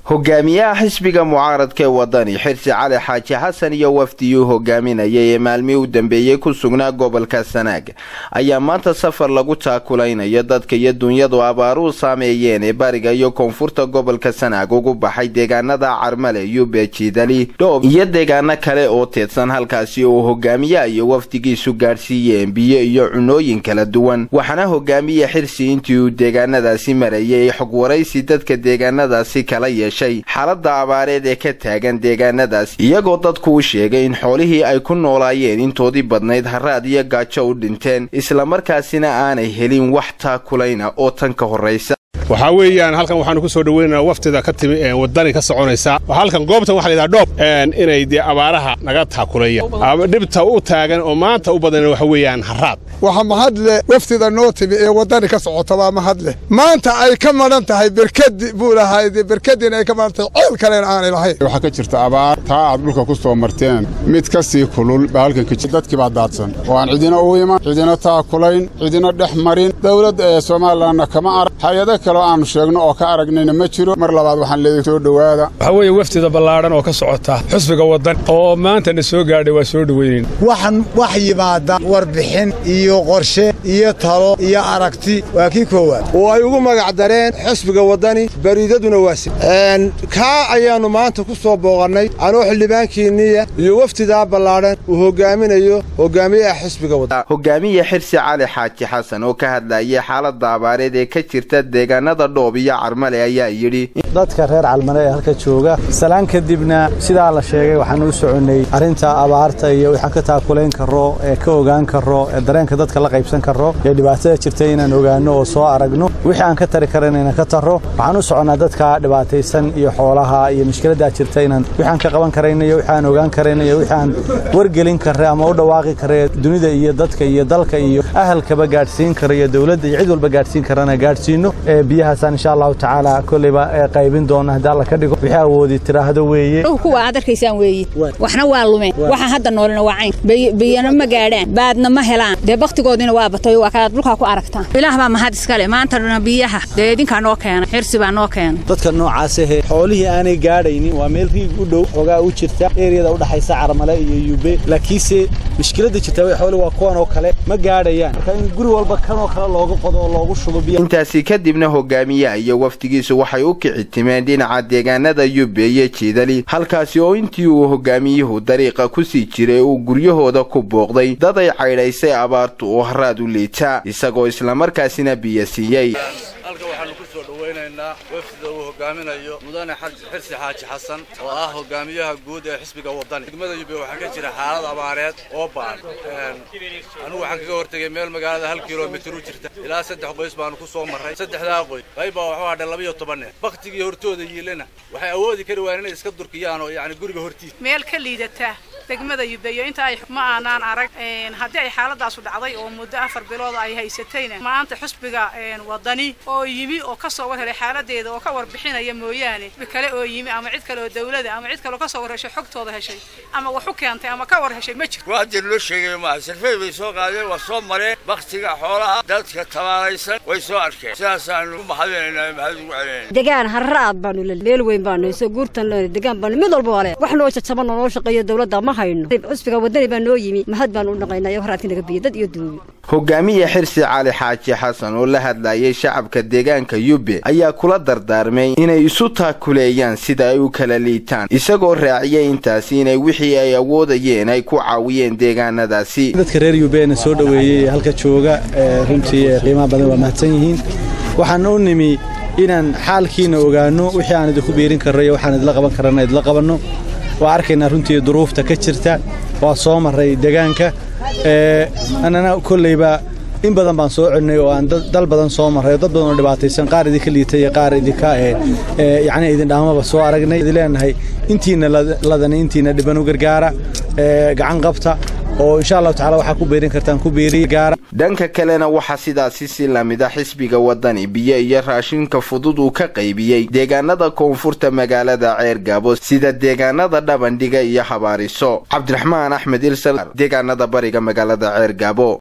hogaamiyaha xisbiga mucaaradka ee wadani xirsi cali xaaji xasan iyo wafdiyuu hogaaminayay ee maalmihii u dambeeyey ku sugnaa gobolka sanaag ayaa maanta safar lagu taakulaynayo dadka iyo dunyadu abaaruhu saameeyeen ee bariga iyo koonfurta gobolka sanaag ugu baxay deegaanada carmale yube jiidali dhoob iyo deegaano kale oo teedsan halkaasi oo hogaamiyaha iyo wafdigiisu gaadhsiiyeen biyo iyo cunooyin kala duwan waxaana hogaamiye xirsi intii uu deegaanadaasi marayay xog waraysi dadka deegaanadaasi kala yeeshay xaalada abaareed ee ka taagan deegaanadaas iyagoo dadku u sheegay in xoolihii ay ku noolaayeen intoodii badnayd haraad iyo gaajo u dhinteen islamarkaasina aanay helin wax taakulayna oo tan ka horraysa waxaa weeyaan halkan waxaanu ku soo dhoweynaynaa waftida ka timi wadani ka soconaysa halkan goobtan waxa layidhaha dhoob inay dee abaaraha naga taakulayaan dhibta u taagan oo maanta u badan waxa weeyaan haraad waxa mahadle waftida noo timi ee waddani ka socota baa mahadleh maanta ay ka madhan tahay berkadi buu lahayd berkadiina ay ka madhan tahay ceel kalena aanay lahayn waxaa ka jirta abaar taa aad dhulka ku soo marteen mid ka sii kulul baa halkan ka jirta dadkii baa daadsan oo aan cidina u iman cidina taakulayn cidina dhex marin dowladda ee somalilanna kama arag hay-ado kaleo aanu sheegno oo ka aragnayna ma jiro mar labaad waxaan leedahay soo dhowaada waxaa weeye waftida ballaadhan oo ka socota xusbiga waddan oo maantana soo gaadhay waa soo dhoweynayn waxaan wax yimaada warbixin iyo qorshe iyo talo iyo aragti waa kii koowaad oo ay ugu magac dareen xusbiga waddani bariidaduna waasi kaa ayaannu maanta ku soo booqannay anoo xildhibaankiinniya iyo waftidaa ballaadhan uu hogaaminayo hogaamiyaha xusbiga waddan hogaamiye xirsi cali xaaji xasan oo ka hadlayay xaalada abaareed ee ka jirta deegaanada dhoob iyo carmale ayaa yidhi dadka reer calmale ee halka jooga salaan kadibna sidaa la sheegay waxaan u soconnay arrinta abaarta iyo waxaan ka taakulayn karro ee ka ogaan karro ee dareenka dadka la qaybsan karro ee dhibaatada jirta inaan ogaanno oo soo aragno wixii aan ka tari karan inaan ka tarro waxaan u soconnaa dadka dhibaataysan iyo xoolaha iyo mushkiladdaa jirta inaan wixaan ka qaban karayna iyo wixii aan ogaan karayna iyo wixii aan wargelin karre ama u dhawaaqi karre dunida iyo dadka iyo dalka iyo ahalkaba gaadhsiin kara iyo dowladda iyo cid walba gaadhsiin karana gaadhsiinno ee biyahaasaan insha allahu tacaala kolleyba ee qaybin doona haddii alla ka dhigo wixii awoodi tiraahdo weeye kuwa aad arkaysaan weeye waxna waa lumeen waxaan hadda noolina waa cayn biyana ma gaadhaan baadna ma helaan dee bakhtigoodiina waa batay waa kaad dhulkaa ku aragtaan ilaah baa mahad iskale maantana biyaha dee idinkaa noo keena xirsi baa noo keena dadka noocaas ahe xoolihii aanay gaadhaynin waa meel riig u dhow xoogaa u jirta eeriyada u dhaxaysa carmale iyo yube laakiinse mushkiladda jirta xooli waa kuwan oo kale ma gaadhayaan marka in guri walba kanoo kale looga qodo oo loogu shubo biyo intaasi kadibna hogaamiyaha iyo wafdigiisu waxay u kici timeen dhinaca deegaanada yube iyo jiidali halkaasi oo intii uu hogaamiyuhu dariiqa ku sii jiray uu guryahooda ku booqday dad ay caydhaysay abaartu oo haraad u liitaa isagoo islamarkaasina biyo siiyey halka waxaanu ku soo dhowaynaynaa wafdida uu hogaaminayo mudane xirsi xaaji xasan oo ah hogaamiyaha guud ee xisbiga waddani degmada yube waxaa ka jira xaalad abaareed oo baan anugu waxaan kaga hortegay meel magaalada hal kilomitir u jirta ilaa saddex qoys baanu ku soo marray saddexdaa qoys qayb baa waxu hadhay labayo toban neef baktigii hortooda yiilena waxay awoodi kari waayeen inay iska durkiyaan oo yacni guriga hortiisa meel ka liidata degmada yubeyo inta ay ma aanaan arag haddii ay xaaladaasu dhacday oo muddo afar bilood ay haysatayna maanta xusbiga waddani oo yimi oo ka soo war helay xaaladeeda oo ka warbixinaya mooyaane kale oo yimi ama cid kale oo dawlada ama cid kale oo ka soo war heshay xogtooda heshay ama wax u keentay ama ka war heshay ma jiro waa dir loo sheegay maaha sarfey bay soo qaadeen waa soo mareen baktiga xoolaha dadka tabaalaysan way soo arkeen sidaasaanu u mahadinaynaa mahad ugu celinayna degaan harraad baanu le meel weyn baanu soo guurtan le degaan baanu mid walba wale wax noo jajaban oo noo shaqeeyo dawladda ma hayno xusbiga waddani baa noo yimi mahad baanu u dhaqaynaa iyo haraadka naga biyo dad iyo duuyo hogaamiye xirsi cali xaaji xasan oo la hadlayay shacabka deegaanka yube ayaa kula dardaarmay inay isu taakuleeyaan sida ay u kala liitaan isagoo raaciyay intaasi inay wixii ay awoodayeen ay ku caawiyeen deegaanadaasi dadka reer yubeena soo dhoweeyey halka jooga runtii qiimaha badan waa mahadsan yihiin waxaan u nimi inaan xaalkiina ogaanno wixii aan idinku biirin karro iyo waxaan idla qaban karana idla qabanno waa arkaynaa runtii duruufta ka jirta waa soo marray deegaanka annana kollayba in badan baan soo codnay oo aan dal badan soo marray oo dad badan oo dhibaataysan qaar idinka liitay iyo qaar idinka yacni idin dhaamaba soo aragnay idin leenahay intiina ladani intiina dhiban u gargaara gacan qabta oo insha allahu tacala waxaa ku beerin kartaan ku beeriya gaara dhanka kalena waxaa sidaasi si lamida xisbiga waddani biyo iyo raashinka fudud uu ka qaybiyey deegaanada koonfurta magaalada ceergaabo sida deegaanada dhabandhiga iyo habaariso cabdiraxmaan axmed ilsal deegaanada bariga magaalada ceergaabo